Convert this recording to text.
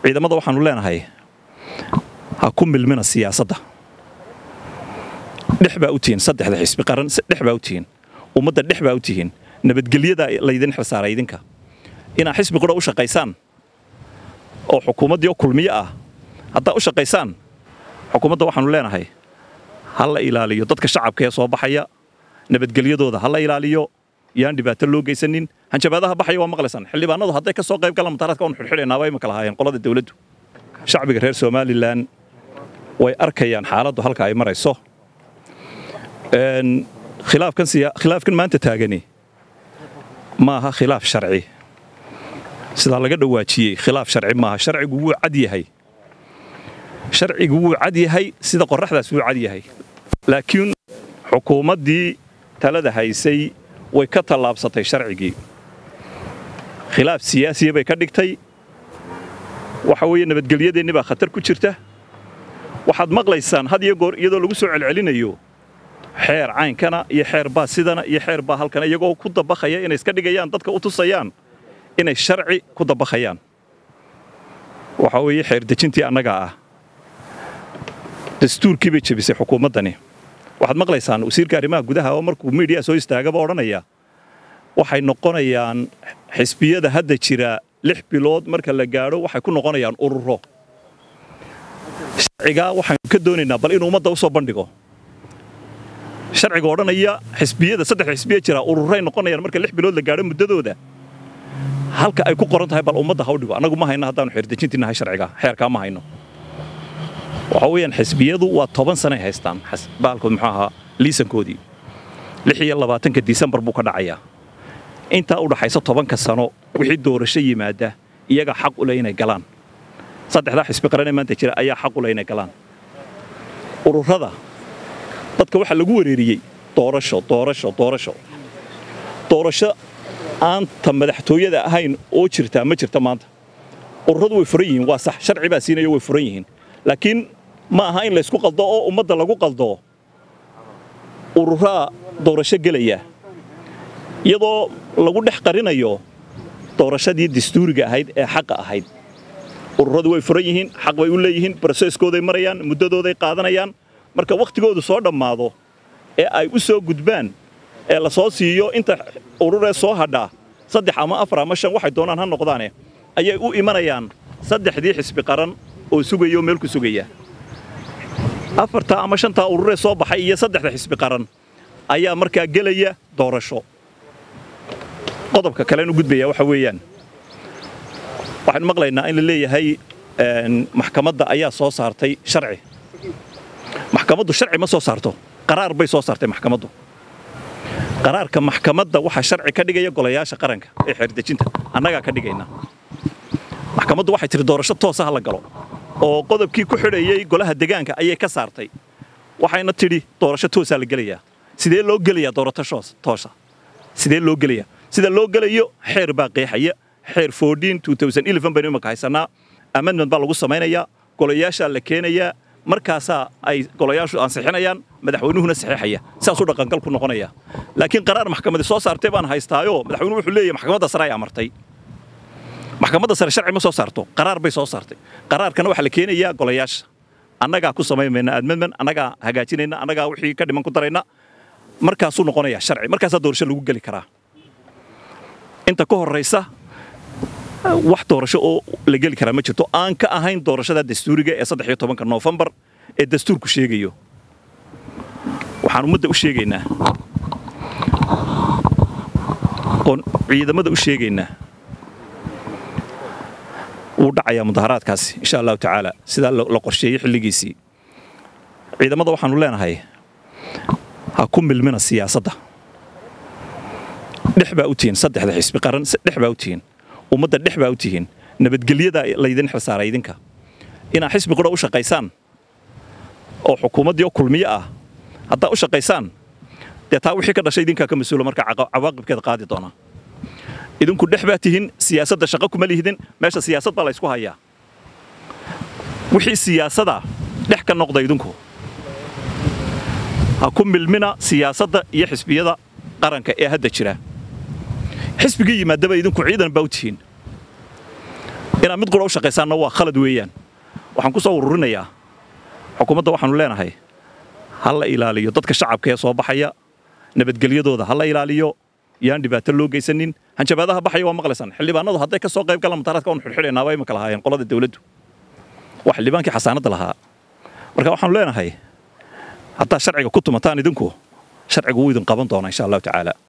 ciidamada waxaanu leenahay ha ku milmina siyaasadda dhex baa u tihiin saddexda xisbi qaran dhex baa u tihiin ummadda dhex baa u tihiin nabadgelyada laydin xilsaaray idinka inaad xisbi qura u shaqaysaan oo xukuumaddii oo kulmiyo ah haddaad u shaqaysaan xukuumadda waxaanu leenahay ha la ilaaliyo dadka shacabka ee soo baxaya nabadgelyadooda ha la ilaaliyo yaan dhibaato loo geysanin hanjabaadaha baxaya waa maqlaysaan xildhibaanadu hadday ka soo qayb galaan mutaaraadka waanu xidhxidhaynaaba imaka lahaayeen qolada dawladdu shacbiga reer somalilan way arkayaan xaaladdu halka ay marayso khilaafkan maanta taagani ma aha khilaaf sharci sidaa laga dhawaajiyey khilaaf sharci maaha sharcigu wuu cad yahay sharcigu wuu cad yahay sida qorraxdaas wuu cad yahay laakiin xukuumaddii talada haysay way ka tallaabsatay sharcigii khilaaf siyaasiya bay ka dhigtay waxa weeye nabadgelyadeenni baa khatar ku jirta waxaad maqlaysaan had iyo goor iyadoo lagu soo celcelinayo xeer caynkana iyo xeer baa sidana iyo xeer baa halkana iyagoo ku dabakhaya inay iska dhigayaan dadka u tusayaan inay sharci ku dabakhayaan waxa weeye xeer dejintii annagaa ah dastuurkii bay jebisay xukuumaddani waxaad maqlaysaan wasiirka arrimaha gudaha oo markuu miidiya soo istaagaba odhanaya waxay noqonayaan xisbiyada hadda jira lix bilood marka la gaadho waxay ku noqonayaan ururo sharcigaa waxaanu ka doonaynaa bal inuu ummadda u soo bandhigo sharciga odhanaya xisbiyada saddex xisbiya jira ururay noqonayaan marka lix bilood la gaadho muddadooda halka ay ku qoran tahay bal ummadda ha u dhigo annagu ma hayno haddaanu xeerdejintii nahay sharciga xeerkaa ma hayno waxa weeyaan xisbiyadu waa toban sanay haystaan baalkood muxuu ahaa liisankoodii lix iyo labaatanka disembar buu ka dhacayaa intaa u dhaxaysa tobanka sano wixii doorasho yimaada iyaga xaq u leh inay galaan saddexdaa xisbi qaran ee maanta jira ayaa xaq u leh inay galaan ururada dadka waxaa lagu wareeriyey doorasho doorasho doorasho doorasho aanta madaxtooyada ahayn oo jirtaa ma jirta maanta ururadu way furan yihiin waa sax sharci baa siinayo way furan yihiin laakiin ma aha in laysku qaldo oo ummadda lagu qaldo ururaa doorasho gelaya iyadoo lagu dhex qarinayo doorashadii dastuuriga ahayd ee xaqa ahayd ururadu way furan yihiin xaq bay u leeyihiin broseskooday marayaan muddadooday qaadanayaan marka wakhtigoodu soo dhammaado ee ay u soo gudbaan ee la soo siiyo inta ururee soo hadhaa saddex ama afar ama shan waxay doonaan ha noqdaane ayay u imanayaan saddexdii xisbi qaran oo sugaya oo meel ku sugaya afartaa ama shantaa ururee soo baxay iyo saddexda xisbi qaran ayaa markaa gelaya doorasho qodobka kalen u gudbaya waxa weeyaan waxaan maqlaynaa in la leeyahay maxkamadda ayaa soo saartay sharci maxkamaddu sharci ma soo saarto qaraar bay soo saartay maxkamaddu qaraarka maxkamadda waxaa sharci ka dhigaya golayaasha qaranka ee xeerdejinta annagaa ka dhigayna maxkamaddu waxay tihi doorasho toosa ha la galo oo qodobkii ku xidhayey golaha degaanka ayay ka saartay waxayna tidhi doorasho toosaa la gelayaa sidee loo gelayaa doorasho toosa sidee loo gelayaa sida loo gelayo xeer baa qeexaya xeer baynu imaka haysanaa amendment baa lagu samaynayaa golayaashaa la keenayaa markaasaa ay golayaashu ansixinayaan madaxweynuhuna saxiixaya saasuu dhaqangal ku noqonaya laakiin qaraar maxkamadi soo saartay baan haystaayo madaxweynuhu wuxuu leeyahay maxkamadda sare ay amartay maxkamadda sare sharci ma soo saarto qaraar bay soo saartay qaraarkana waxaa la keenayaa golayaasha annagaa ku samaynayna amendment annagaa hagaajinayna annagaa wixii ka dhiman ku darayna markaasuu noqonayaa sharci markaasaa doorasho lagu geli karaa inta ka horraysa wax doorasho oo la geli karaa ma jirto aan ka ahayn doorashada dastuuriga ee saddex iyo tobanka noofembar ee dastuurku sheegayo waxaan ummadda u sheegaynaa oon ciidamada u sheegaynaa wuu dhacayaa mudaharaadkaasi insha allahu tacaala sidaa la qorsheeyey xilligiisii ciidamada waxaanu leenahay ha ku milmina siyaasadda dhex baa u tihiin saddexda xisbi qaran dhex baa u tihiin ummadda dhex baa u tihiin nabadgelyada laydin xilsaaray idinka inaad xisbi qura u shaqaysaan oo xukuumaddii oo kulmiyo ah haddaad u shaqaysaan dee taa wixii ka dhashay idinkaa ka mas-uula marka cawaaqibkeeda qaadi doonaa idinku dhex baa tihiin siyaasadda shaqo kuma lihidin meesha siyaasad baa la ysku hayaa wixii siyaasada dhex ka noqda idinku ha ku milmina siyaasadda iyo xisbiyada qaranka ee hadda jira xisbigii yimaadaba idinku ciidan baa u tihiin inaad mid qura u shaqaysaanna waa khalad weeyaan waxaan ku soo ururinayaa xukuumadda waxaanu leenahay ha la ilaaliyo dadka shacabka ee soo baxaya nabadgelyadooda ha la ilaaliyo yaan dhibaato loo geysanin hanjabaadaha baxaya waa maqlaysaan xildhibaanadu hadday ka soo qayb galaan mutaaraadka waanu xidhxidhaynaa waa imika lahaayeen qolada dawladdu waa xildhibaankii xasaanadda lahaa marka waxaanu leenahay haddaad sharciga ku tumataan idinku sharcigu wuu idin qaban doonaa insha allahu tacaala